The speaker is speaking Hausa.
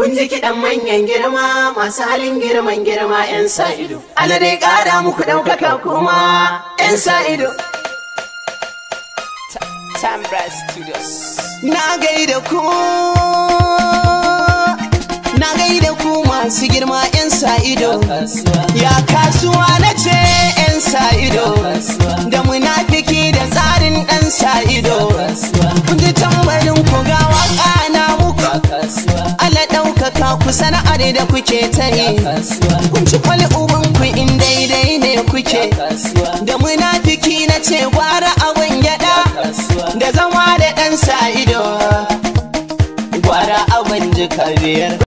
Kun ji kiɗan manyan girma masu halin girman girma 'yan sa ido. Allah dai ƙara muku ɗaukaka kuma 'yan sa ido. Tambra Studios. Na gaida ku Na gaida ku masu girma 'yan sa ido. Ya kasuwa na ce 'yan sa ido. Da munafiki da tsarin ɗan sa ido. Kun ji tambarin ku ga waka na muku. Allah ɗaukaka ku sana'ar da kuke ta yi. Kun ci kwali uban ku in daidai ne kuke. Da munafiki na ce gwara abin gyaɗa. Da zama da ɗan sa ido. Gwara abin jika biyar.